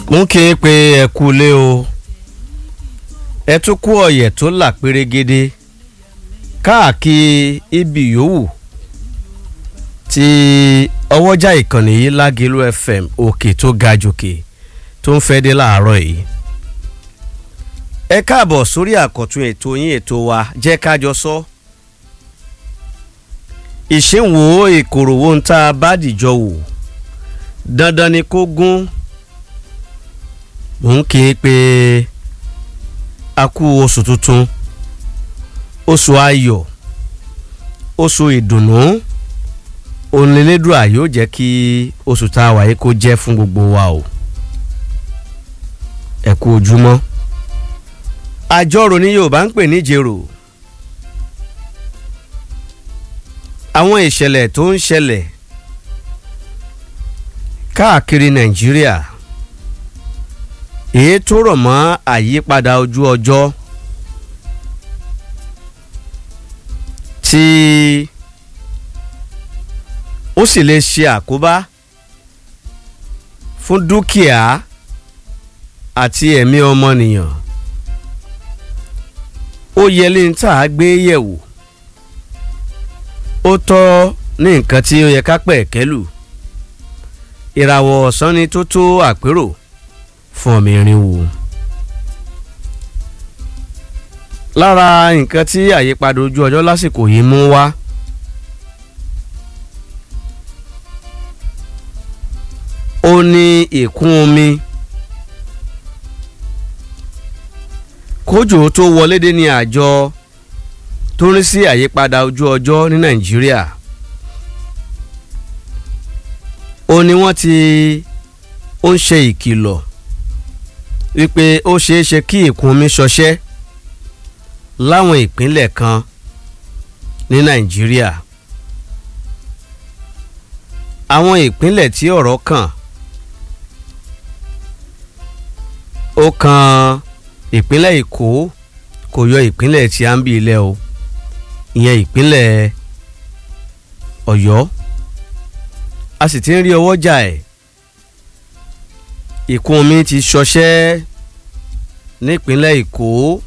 mú kí n pe ẹ kú lé o ẹ tún kú ọ̀yẹ̀ tó là pérégede káàkiri ibi yòówù tí ọwọ́jà ìkànnì yìí lágẹ̀lú fm òkè tó ga jòkè tó ń fẹ́ dé láàárọ̀ yìí ẹ káàbọ̀ sórí àkọ́tún ètò yín ètò wa jẹ́ kájọ sọ ìṣèwò ìkòròwò ń tá a bá dìjọ wò dandan ni kó gún mò ń kí i pé a kú oṣù tuntun oṣù ayọ̀ oṣù ìdùnnú onílédùà yóò jẹ́ kí oṣù tá a wà yìí kó jẹ́ fún gbogbo wa o ẹ kú ojúmọ́ àjọrò ní Yorùbá ń pè ní jèrò àwọn ìṣẹ̀lẹ̀ tó ń ṣẹlẹ̀ káàkiri Nàìjíríà èyí tó rọ̀ mọ́ àyípadà ojú ọjọ́ tí ó sì lè ṣe àkóbá fún dúkìá àti ẹ̀mí ọmọnìyàn ó yẹ lè ń tà á gbé yẹ̀wò ó tọ́ ní nǹkan tí ó yẹ ká pẹ̀ kẹ́lù ìràwọ̀ ọ̀sán ni tó tó àpérò fún ọmọ irin wò. lára nǹkan tí àyípadà ojú ọjọ́ lásìkò yìí mú wá ó ní ìkún omi kójò tó wọlé dé ní àjọ tó ń rí sí àyípadà ojú ọjọ́ ní Nàìjíríà ó ní wọ́n ti ó ń ṣe ìkìlọ̀ wípé ó ṣeé ṣe kí ìkún omi ṣọṣẹ́ láwọn ìpínlẹ̀ kan ní Nàìjíríà àwọn ìpínlẹ̀ tí ọ̀rọ̀ kàn ó kan ìpínlẹ̀ Èkó kò yọ ìpínlẹ̀ tí a ń bí ilẹ̀ o ìyẹn ìpínlẹ̀ Ọ̀yọ́ a sì ti ń rí ọwọ́ jà ẹ̀ ìkún omi ti ṣọṣẹ́ nípínlẹ̀ Èkó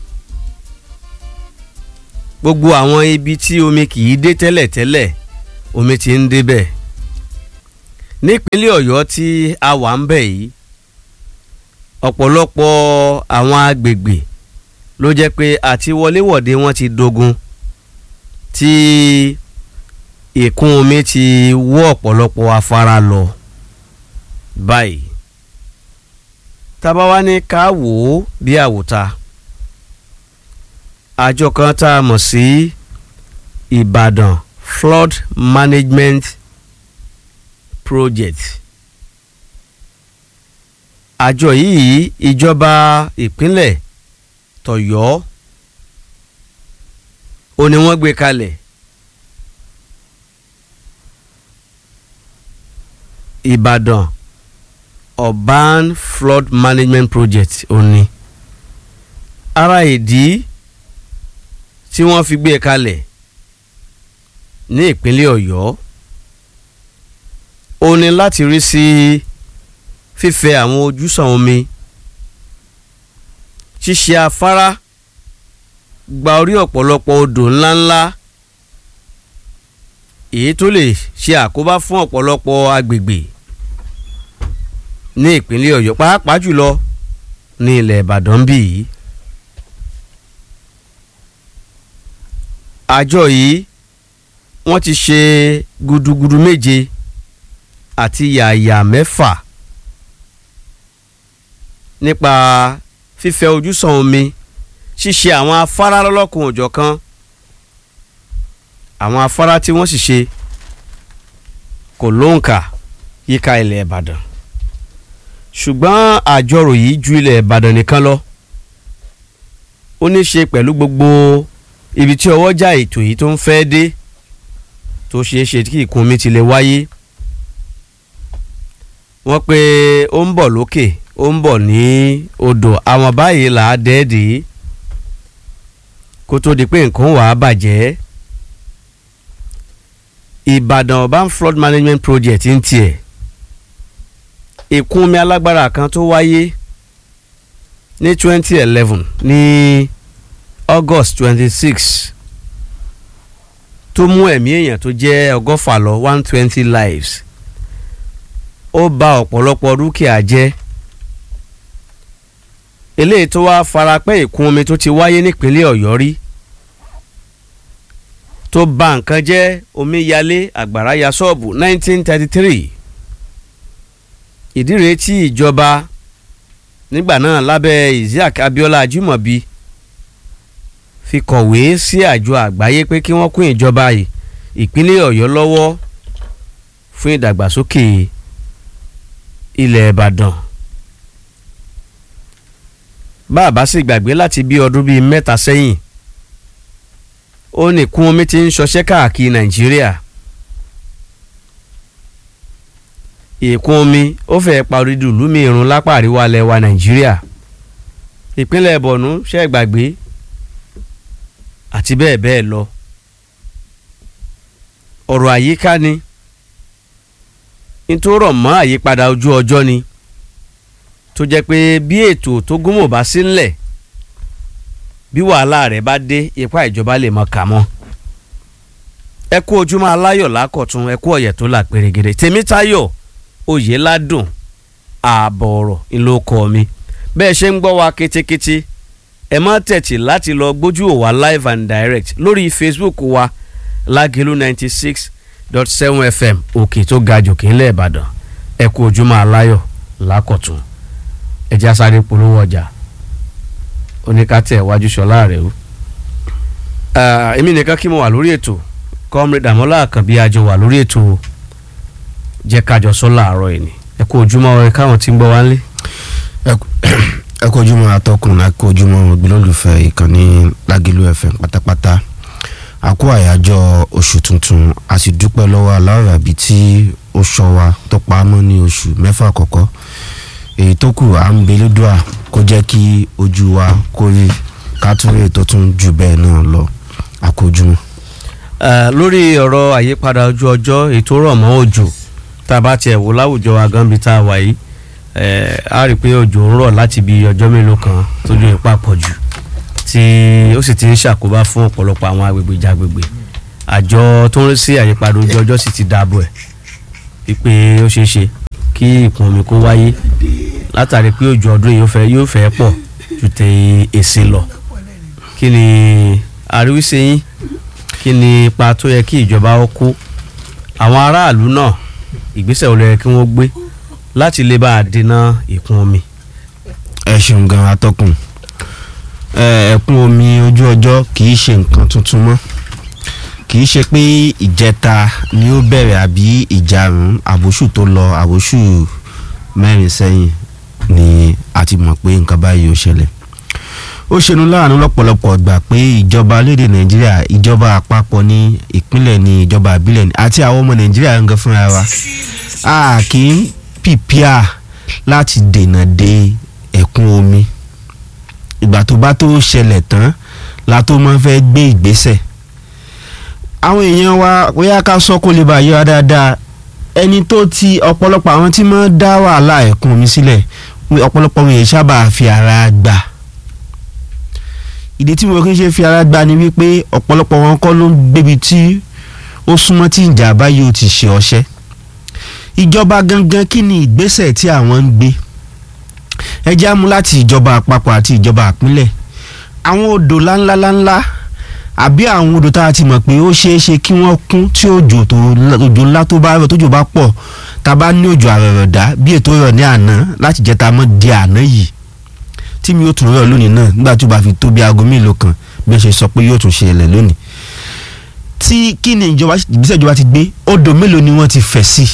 gbogbo àwọn ibi tí omi kì í dé tẹ́lẹ̀tẹ́lẹ̀ omi ti ń débẹ̀ nípínlẹ̀ Ọ̀yọ́ tí a wà ń bẹ̀ yìí ọ̀pọ̀lọpọ̀ àwọn agbègbè ló jẹ́ pé àti wọléwọ̀de wọn ti dogun tí ìkún omi ti wọ́ ọ̀pọ̀lọpọ̀ afárá lọ báyìí tábà wá ní ká wò ó bí àwòta àjọ kan tá a mọ̀ sí Ìbàdàn Flood Management Project àjọ yìí ìjọba ìpínlẹ̀ tọ̀yọ́ ó ní wọ́n gbé kalẹ̀ Ìbàdàn Urban Flood Management Project ó ní ara ìdí tí wọ́n fi gbé kalẹ̀ ní ìpínlẹ̀ Ọ̀yọ́ ó ní láti rí sí fífẹ̀ àwọn ojúsàn omi ṣíṣe afárá gba orí ọ̀pọ̀lọpọ̀ odò ńláńlá èyí tó lè ṣe àkóbá fún ọ̀pọ̀lọpọ̀ agbègbè ní ìpínlẹ̀ Ọ̀yọ́ pàápàá jùlọ ní ilẹ̀ Ìbàdàn bí yìí. àjọ yìí wọ́n ti ṣe gudugudu méje àti yàyà mẹ́fà nípa fífẹ̀ ojúsàn omi ṣíṣe àwọn afárá lọ́lọ́kùn òjọ̀kan àwọn afárá tí wọ́n sì ṣe kò lóǹkà yíká ilẹ̀ Ìbàdàn ṣùgbọ́n àjọrò yìí ju ilẹ̀ Ìbàdàn nìkan lọ ó ní ṣe pẹ̀lú gbogbo ibi tí ọwọ́jà ètò yìí tó ń fẹ́ dé tó ṣeé ṣe kí ìkún omi ti lè wáyé wọ́n pé ó ń bọ̀ lókè ó ń bọ̀ ní odò àwọn báyìí là á dẹ́ẹ̀dẹ́ kó tó di pé nǹkan wà á bàjẹ́ Ìbàdàn Urban Flood Management Project ń tiẹ̀ ìkún omi alágbára kan tó wáyé ní 2011 ní August 26 tó mú ẹ̀mí èèyàn tó jẹ́ ọgọ́fà lọ 120 lives ó bà ọ̀pọ̀lọpọ̀ dúkìá jẹ́ eléyìí tó wá farapẹ́ ìkún omi tó ti wáyé nípínlẹ̀ Ọ̀yọ́ rí tó bà nǹkan jẹ́ omíyalé àgbàrá ya ṣọ́ọ̀bù 1933 ìdí rèé tí ìjọba nígbà náà lábẹ́ Isiaq Abiola Ajimobi fi kọ̀wé sí àjọ àgbáyé pé kí wọ́n kún ìjọba ìpínlẹ̀ Ọ̀yọ́ lọ́wọ́ fún ìdàgbàsókè ilẹ̀ Ìbàdàn bá a bá sì gbàgbé láti bí ọdún bíi mẹ́ta sẹ́yìn ó ní kún omi ti ń ṣọṣẹ́ káàkiri Nàìjíríà ìkún omi ó fẹ́ parí dùlú mi irun lápá àríwá ilẹ̀ wa Nàìjíríà ìpínlẹ̀ Borno ṣe gbàgbé àti bẹ́ẹ̀ bẹ́ẹ̀ lọ ọ̀rọ̀ àyíká ni nítorọ̀ mọ́ àyípadà ojú ọjọ́ ni tó jẹ́ pé bí ètò tó gúnmọ̀ bá sí ńlẹ̀ bí wàhálà rẹ̀ bá dé ipá ìjọba lè mọ kà mọ́ ẹ kú ojúmọ́ aláyọ̀ lákọ̀tún ẹ kú ọ̀yẹ̀ tó là pérégede tèmítáyọ̀ oyè ládùn ààbọ̀ ọ̀rọ̀ ńlọkọ mi bẹ́ẹ̀ ṣe ń gbọ́ wa kétékété ẹ má tẹ̀tì láti lọ gbójú òwa live and direct lórí facebook wa lágẹ̀lú ninety six dot seven fm òkè tó ga jòkè ńlẹ̀ ìbàdàn ẹ kú ojúmọ́ aláyọ̀ lákọ̀tún ẹjẹ́ asáré polówó ọjà oníkàtẹ́ iwájú ṣọlá rẹ̀ o. èmi nìkan kí mo wà lórí ètò comrade Dàmọ́lá Àkànbí àjọ wà lórí ètò jẹ́ kájọ sọ láàárọ̀ ẹ̀ ni ẹ kú ojúmọ́ ẹ káwọn tí ń gbọ́ wá ń lé. ẹ kú ojúmọ́ atọ́kùn ẹ kú ojúmọ́ ògbólólùfẹ́ ìkànnì Lágìlú FM pátápátá a kú àyájọ́ oṣù tuntun a sì dúpẹ́ lọ́wọ́ aláwọ̀ àbí tí ó ṣọ́ wa tó pa á mọ́ ní oṣù mẹ́fà àkọ́kọ́ èyí tó kù à ń belédùà kó jẹ́ kí ojú wa kó rí kátúrè tó tún jù bẹ́ẹ̀ náà lọ àkójúmọ́. lórí ọ̀rọ̀ àyípadà ojú ọjọ́ ètò rọ̀ mọ́ òjò tá a bá tiẹ̀ wò láwùjọ wa gan bí tá a wà yìí a rí i pé òjò ń rọ̀ láti bí ọjọ́ mélòó kan tójú ipa pọ̀ jù tí ó sì ti ń ṣàkóbá fún ọ̀pọ̀lọpọ̀ àwọn agbègbè jàgbègbè àjọ tó ń rí sí àyípadà ojú ọjọ́ sì ti dáàbò ẹ̀ wípé ó ṣeé ṣe kí ìkún omi kó wáyé látàrí pé òjò ọdún yìí yóò fẹ́ pọ̀ ju tẹ èsì lọ kí ni àríwísí yín kí ni ipa tó yẹ kí ìjọba ó kó àwọn aráàlú náà ìgbésẹ̀ wo ló yẹ kí wọ́n gbé láti lè bá a dènà ìkún omi. ẹ ṣeun gan atọ́kùn ẹ̀kún omi ojú ọjọ́ kì í ṣe nǹkan tuntun mọ́ kì í ṣe pé ìjẹta ni ó bẹ̀rẹ̀ àbí ìjarun àbóṣù tó lọ àbóṣù mẹ́rin sẹ́yìn ni a ti mọ̀ pé nǹkan báyìí ó ṣẹlẹ̀ ó ṣenu láàánú lọ́pọ̀lọpọ̀ gbà pé ìjọba lédè nàìjíríà ìjọba àpapọ̀ ní ìpínlẹ̀ ní ìjọba àbílẹ̀ ní àti àwọn ọmọ nàìjíríà ń gan fúnra wa a kì í pìpìà láti dènà de ẹ̀kún omi ìgbà tó bá tó ṣẹlẹ̀ tán la tó máa fẹ́ gbé ìgbésẹ̀ àwọn èèyàn wa bóyá ká sọ kó lè bá yọ dáadáa ẹni tó ti ọ̀pọ̀lọpọ̀ àwọn tí máa dá wàhálà ẹ̀kún omi sílẹ̀ ọ̀pọ̀lọpọ̀ wọn yẹn sábà fi ara gbà ìdí tí mo kí n ṣe fi ara gbà ni wípé ọ̀pọ̀lọpọ̀ wọn kọ́ ló ń gbébi tí ó súnmọ́ tí ìjàmbá yóò ti ṣe ọṣẹ́ ìjọba gangan kí ni ìgbésẹ̀ tí àwọn ń gbé ẹ jẹ́ àmú láti ìjọba àpapọ̀ àti ìjọba àpínlẹ̀ àwọn odò láńláńlá àbí àwọn odò tá a ti mọ̀ pé ó ṣeé ṣe kí wọ́n kún tí òjò tó òjò ńlá tó bá rọ̀ tójò bá pọ̀ tá a bá ní òjò àrọ̀rọ̀dá bí ètò rọ̀ ní àná láti jẹ́ ta mọ́ di àná yìí tí mi yóò tún rọ̀ lónìí náà nígbà tó bá fi tó bí aago mélòó kan bí wọ́n ṣe sọ pé yóò tún ṣẹlẹ̀ lónìí tí kí ni ìjọba ìgbésẹ̀ ìjọba ti gbé odò mélòó ni wọ́n ti fẹ̀ sí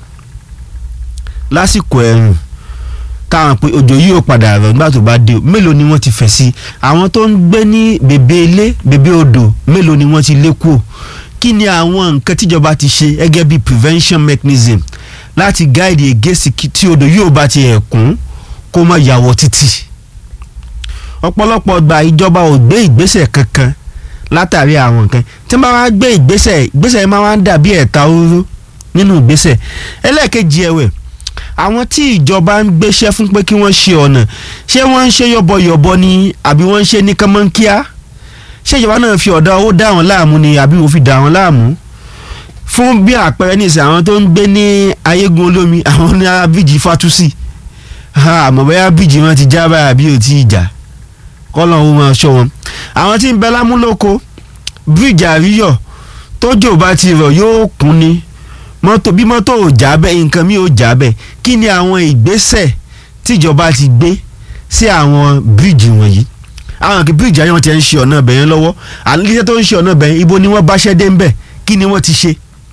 lásìkò ẹ̀rùn táwọn pé òjò yìí ò padà rọ̀ nígbà tó bá dé mélòó ni wọ́n ti fẹ̀ sí àwọn tó ń gbé ní bèbè ilé bèbè odò mélòó ni wọ́n ti lé kúrò kí ni àwọn nǹkan tíjọba ti ṣe gẹ́gẹ́ bí prevention mechanism láti guide against tí odò yìí ò bá ti ẹ̀kún kó má yàwọ̀ títì ọ̀pọ̀lọpọ̀ gba ìjọba ò gbé ìgbésẹ̀ kankan látàrí àwọn nǹkan tí wọ́n bá wá gbé ìgbésẹ̀ ìgbésẹ̀ máa wá ń dàbí ẹ̀ta oró nínú ìgbésẹ̀ ẹlẹ́ẹ̀kejì ẹ̀wẹ̀ àwọn tí ìjọba ń gbéṣẹ́ fún pé kí wọ́n ṣe ọ̀nà ṣé wọ́n ń ṣe yọ̀bọ̀yọ̀bọ̀ ni àbí wọ́n ń ṣe ní kánmọ́nkíá ṣé ìjọba náà fi ọ̀dà owó dá wọn láàmú ni àbí wọ́n fi dá wọn láàmú fún bí àpẹẹrẹ nísìnyí àwọn tó ń gbé ní ayégun olómi àwọn ní ara bíjì fatusi àmọ́ bóyá bíjì wọn ti já báyà bí ò tí ì jà kọ́lọ̀ ó máa ṣọ́ wọn àwọn tí ń bẹ lámúlòkó bíríjì àríyọ̀ tójò bá ti rọ̀ yóò kún ni mọ́tò bí mọ́tò ò já bẹ́ẹ̀ nǹkan mi ò já bẹ́ẹ̀ kí ni àwọn ìgbésẹ̀ tíjọba ti gbé sí àwọn bíríjì wọ̀nyí àwọn kì bíríjì ayọ̀ ti ń ṣe ọ̀nà ibẹ̀ yẹn lọ́wọ́ àlejò tó ń ṣe ọ̀nà ibẹ̀ yẹn ibo ni wọ́n bá ṣẹ́ dé ń bẹ̀ kí ni wọ́n ti ṣe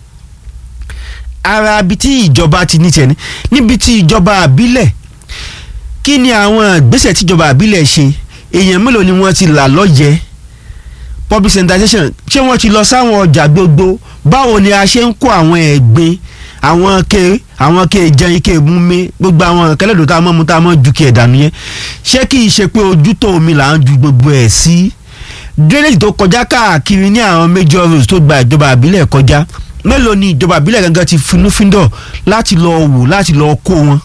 ara ibi tí ìjọba ti ní tiẹ̀ ní níbi tí ìjọba àbílẹ̀ kí ni àwọn ìgbésẹ̀ tíjọba àbílẹ̀ ṣe èèyàn mélòó ni wọ́n ti là lọ́yẹ̀ public sanitation ṣé wọ́n ti lọ sáwọn ọjà gbogbo báwo ni a ṣe ń kó àwọn ẹ̀gbin àwọn ke àwọn ke jẹun ike múmi gbogbo àwọn kẹlẹ́dọ̀ tá a mọ̀ mú tá a mọ̀ ju kí ẹ̀ dànù yẹn ṣé kì í ṣe pé ojú tó omi là ń ju gbogbo ẹ̀ sí drainage tó kọjá káàkiri ní àwọn major roads tó gba ìjọba àbílẹ̀ kọjá mélòó ni ìjọba àbílẹ̀ gangan ti finúfíndọ̀ láti lọ wò láti lọ kó wọn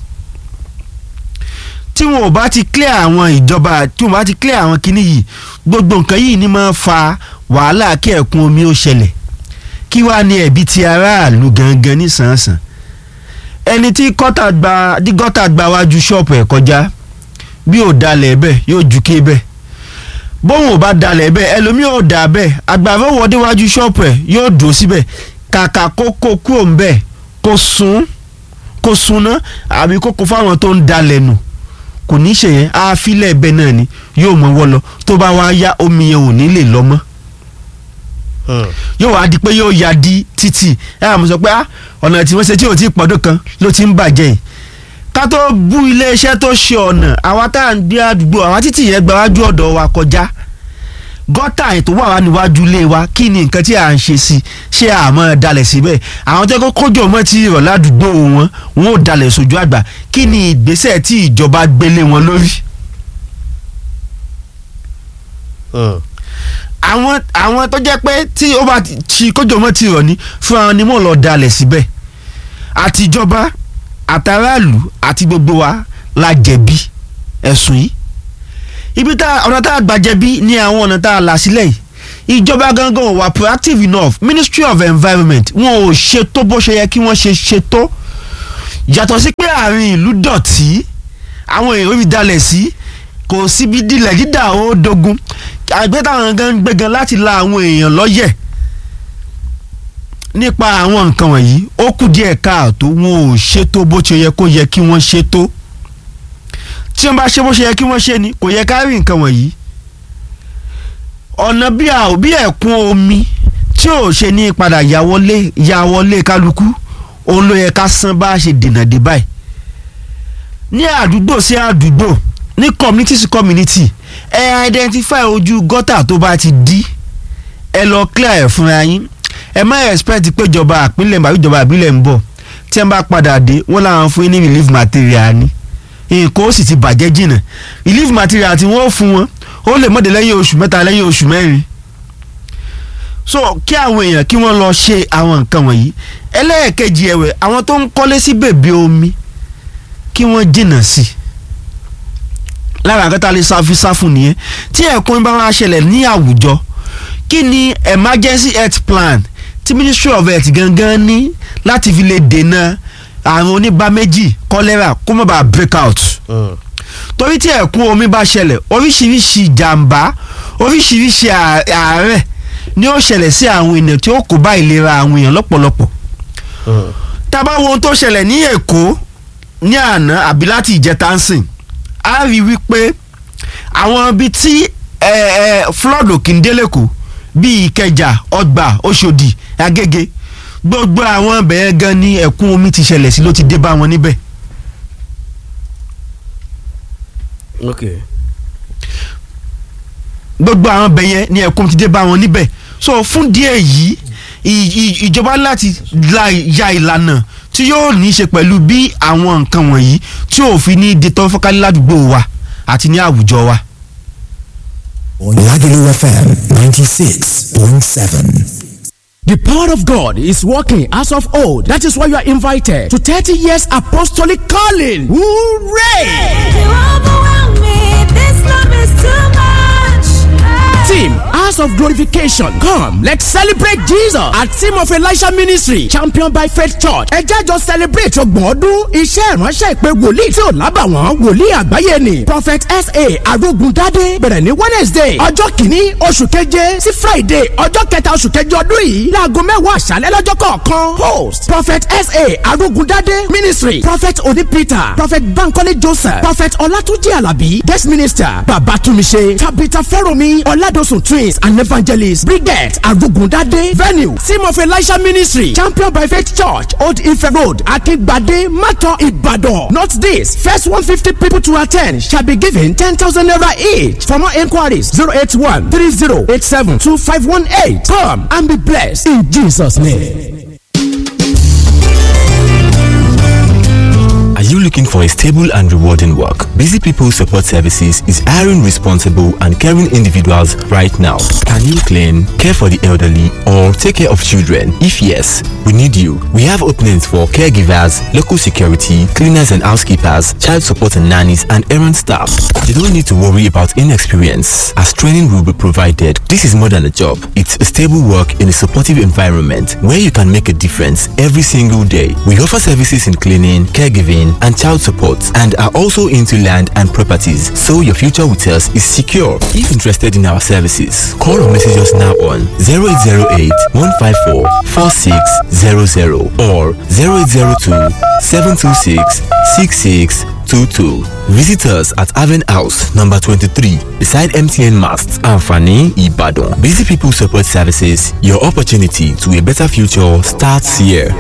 tí wọn ò bá ti clear àwọn ìjọba tí wọn bá ti clear àwọn kinní yìí gbogbo nǹkan yìí ni máa fa wàhálà kí ẹ̀kún omi ó ṣẹlẹ̀ kí wàá ní ẹ̀bi ti aráàlú gangan nísànsàn ẹni tí gọ́tà gba tí gọ́tà gba wájú ṣọ́ọ̀pù ẹ̀ kọjá bí ò dalẹ̀ bẹ́ẹ̀ yóò ju ké bẹ́ẹ̀ bóun ò bá dalẹ̀ bẹ́ẹ̀ ẹlòmíì ò dà bẹ́ẹ̀ àgbàfẹ́ wọdé wájú ṣọ́ọ̀pù ẹ̀ yóò dùn síbẹ̀ kàkà kó kó kúrò ń bẹ́ẹ̀ kó sun kó sunná àbí kó kó fáwọn tó ń dalẹ̀ nù kò ní í ṣe yẹn á filẹ̀ bẹ́ẹ̀ náà ni yóò mọ wọ́ lọ tó bá wá yá omi yẹn ò ní lè lọ mọ́ yóò wá di pé yóò ya di títì ẹ àmọ́ sọ pé ah ọ̀nà tí wọ́n ṣe tí ò tí ì pọ́dún kan ló ti ń bàjẹ́ yìí ká tó bú iléeṣẹ́ tó ṣe ọ̀nà àwa tá à ń gbé àdúgbò àwa títì yẹn gba wájú ọ̀dọ̀ wa kọjá gọ́tà ètò wà wá níwájú ilé wa kí ni nǹkan tí à ń ṣe sí ṣé àmọ́ dalẹ̀ síbẹ̀ àwọn tó kọ́ kójọ mọ́ ti rọ̀ ládùúgbò wọn wọn ò dalẹ̀ sójú àgbà kí ni ìgbésẹ̀ tí ìjọba gbélé wọn lórí. àwọn àwọn tó jẹ́ pé tí ó bá ti kójọ mọ́ ti rọ̀ ní fún àwọn ni mò ń lọ dalẹ̀ síbẹ̀ àtijọba àtàràlù àti gbogbo wa la jẹ̀bi ẹ̀sùn yìí ibi tá ọ̀nà tá a gbà jẹ̀bi ní àwọn ọ̀nà tá a là sílẹ̀ yìí ìjọba gangan ò wà proactive enough ministry of environment wọn ò ṣe tó bó ṣe yẹ kí wọ́n ṣe ṣe tó yàtọ̀ sí pé àárín ìlú dọ̀tí àwọn èèyàn fi dalẹ̀ sí kò síbi dilẹ̀ dídà ó dogun àgbẹ̀ táwọn gan ń gbé gan láti la àwọn èèyàn lọ́yẹ̀ nípa àwọn nǹkan wọ̀nyí ó kù díẹ̀ káàtó wọn ò ṣètò bó ṣe yẹ kó yẹ kí wọ́n ṣètò tí wọ́n bá ṣe bó ṣe yẹ kí wọ́n ṣe ni kò yẹ ká rí nǹkan wọ̀nyí ọ̀nà bí a ò bí ẹ̀kún omi tí ò ṣe ní padà yà wọlé yà wọlé kálukú òun ló yẹ ká san bá a ṣe dènà dé báyìí ní àdúgbò sí àdúgbò ní community sí community ẹ identify ojú gọ́tà tó bá ti dí ẹ lọ clear ẹ̀ fúnra yín ẹ má expect pé ìjọba àpínlẹ̀ àbí ìjọba àbílẹ̀ ń bọ̀ tí wọ́n bá padà dé wọ́n làwọn fún yín ní relief material ni nǹkan ó sì ti bàjẹ́ jìnnà relief material tí wọ́n fún wọn ó lè mọ̀dé lẹ́yìn oṣù mẹ́ta lẹ́yìn oṣù mẹ́rin so kí àwọn èèyàn kí wọ́n lọ ṣe àwọn nǹkan wọ̀nyí ẹlẹ́ẹ̀kejì ẹ̀wẹ̀ àwọn tó ń kọ́lé sí bèbè omi kí wọ́n jìnnà sí i lára àkẹ́tà lè sáfi sáfù nìyẹn tí ẹ̀kún bá wá ṣẹlẹ̀ ní àwùjọ kí ni emergency health plan tí ministry of health gangan ní láti fi lè dènà àrùn oníbà méjì cholera kó má bàa break out torí tí ẹ̀kún omi bá ṣẹlẹ̀ oríṣiríṣi ìjàmbá oríṣiríṣi àárẹ̀ ni ó ṣẹlẹ̀ sí àwọn èèyàn tí ó kó bá ìlera àwọn èèyàn lọ́pọ̀lọpọ̀ tá a bá wo ohun tó ṣẹlẹ̀ ní Èkó ní àná àbí láti ìjẹta ń sìn a rí wípé àwọn ibi tí flood òkìndélẹ́kọ̀ọ́ bíi Ìkẹjà Ọgbà Òṣòdì Agége gbogbo àwọn bẹ̀rẹ̀ gan ni ẹ̀kún omi ti ṣẹlẹ̀ sí ló ti dé bá wọn níbẹ̀. okay. gbogbo àwọn bẹ̀yẹn ni ẹ̀kún ti dé bá wọn níbẹ̀ so fún díẹ̀ yìí ìjọba láti ya ìlànà tí yóò ní í ṣe pẹ̀lú bí àwọn nǹkan wọ̀nyí tí ò fi ní di tọ́ fọ́kálí ládùúgbò wa àti ní àwùjọ wa. Lagelu FM ninety six point seven. The power of God is working as of old. That is why you are invited to 30 years apostolic calling. Hooray! You overwhelm me. This love is too much. Team House of Glorification. Come, let's celebrate Jesus at Team of Elisha Ministry, championed by Faith Church. Ẹ jẹ́ jọ celebrate ọgbọ̀n ọdún iṣẹ́ ìránṣẹ́ ìpè wòlíì tí ò lábàwọ́n wòlíì àgbáyé ni. Prophet S.A. Arógundádé bẹ̀rẹ̀ ní Wednesday ọjọ́ kìíní oṣù keje sí Friday ọjọ́ kẹta oṣù keje ọdún yìí láago mẹ́wàá àṣálẹ́ lọ́jọ́ kọ̀ọ̀kan. Host Prophet S.A. Arógundádé Ministry Prophet Oni Peter Prophet Bankole Joseph Prophet Ọlátúnjí Àlàbí Guest Minister Babatumise Tabitha Fẹ́rọ̀mí Ọládọ̀sùn Twins and Evangelist Brigette Arugundade Venue Team of Elisha Ministry Champion by Faith Church Old Ife Road Akingbade Mato Ibadan. Note this first one fifty people to attend shall be given ten thousand naira each. For more inquiries zero eight one three zero eight seven two five one eight. Come and be blessed in Jesus' name. Are you looking for a stable and rewarding work? Busy People Support Services is hiring responsible and caring individuals right now. Can you clean, care for the elderly, or take care of children? If yes, we need you. We have openings for caregivers, local security, cleaners and housekeepers, child support and nannies, and errand staff. You don't need to worry about inexperience, as training will be provided. This is more than a job. It's a stable work in a supportive environment where you can make a difference every single day. We offer services in cleaning, caregiving, and child support, and are also into land and properties, so your future with us is secure. If interested in our services, call or message us now on 0808 154 4600 or 0802 726 6622. Visit us at Haven House, number 23, beside MTN Mast, Anfani, Ibadan. Busy People Support Services, your opportunity to a better future starts here.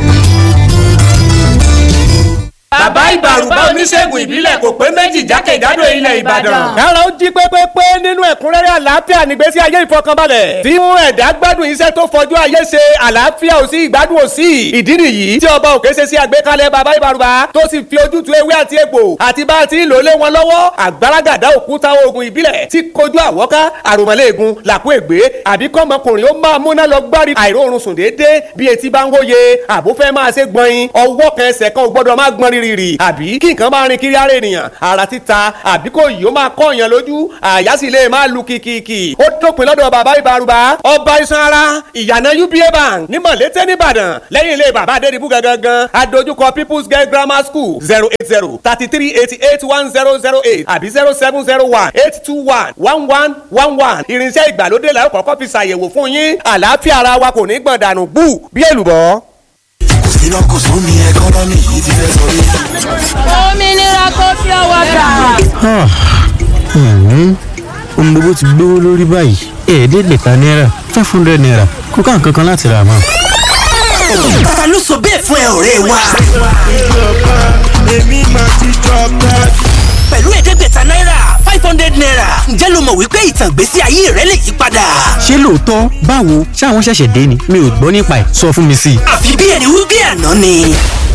bàbá ìbàrùbá oníṣègùn ìbílẹ̀ kò pé méjì jákèjádò ilẹ̀ ìbàdàn. kára ó jí pépépé nínú ẹ̀kúnrẹ́rẹ́ àlàáfíà nígbésí ayé ìfọkànbalẹ̀. tí mú ẹ̀dá gbádùn iṣẹ́ tó fọjú ayé ṣe àlàáfíà ò sí ìgbádùn ò sí. ìdí nìyí tí ọba òkè ṣe sí àgbékalẹ̀ bàbá ìbàrùbá tó sì fi ojútùú ewé àti egbò àti bá a ti ń lò lé wọn lọ́wọ́ àgbàràgàdà òkúta oògùn ìbílẹ̀ tí kojú àwọ́ká àròmọ́lẹ́ẹ̀gùn làkú ègbé àbí kọ́mọkùnrin ó máa múná lọ gbárí àìróorun sùn déédéé bí etí bá ń hóye àbó fẹ́ máa ṣe gbọ̀nyin ọwọ́ kan ẹsẹ̀ kan ò gbọ́dọ̀ máa gbọ́n rírì àbí kí nǹkan máa rin kiri ara ènìyàn ara títa àbí kò yìí ó máa kọ́ èèyàn lójú àyà sì lè máa lu kìkìkì ó dópin lọ́dọ̀ bàbá ìbárùbá ọba iṣan ara ìyànà uba bank ní mọ̀lété nìbàdàn lẹ́yìn ilé bàbá adédìbú gangan adójúkọ people's girl grammar school zero eight zero thirty three eighty eight one zero zero eight àbí zero seven zero one eight two one one one one one irinṣẹ́ ìgbàlódé la ó kọ́kọ́ fi ṣàyẹ̀wò fún yín àlàáfíà ara wa kò ní gbọ̀n dànù bú bí èlùbọ́. iná kò sún ní ẹkọ́nọ́mì yìí ti fẹ́ sọ rí. òmìnira kò fi ọwọ́ gbà. ohun gbogbo ti gbówó lórí báyìí ẹ̀ẹ́dẹ́gbẹ̀ta náírà five hundred naira kó ká nǹkan kan láti rà mọ́. ta ló sọ bẹ́ẹ̀ fún ẹ ọ̀rẹ́ wa. pẹ̀lú ẹ̀ẹ́dẹ́gbẹ̀ta náírà five hundred naira ǹjẹ́ ló mọ̀ wípé ìtàn ìgbésí ayé rẹ lè yí padà. ṣé lóòótọ́ báwo ṣáwọn ṣẹ̀ṣẹ̀ dé ni mi ò gbọ́ nípa ẹ̀ sọ fún mi sí i. àfi bí ẹni wí bí àná ni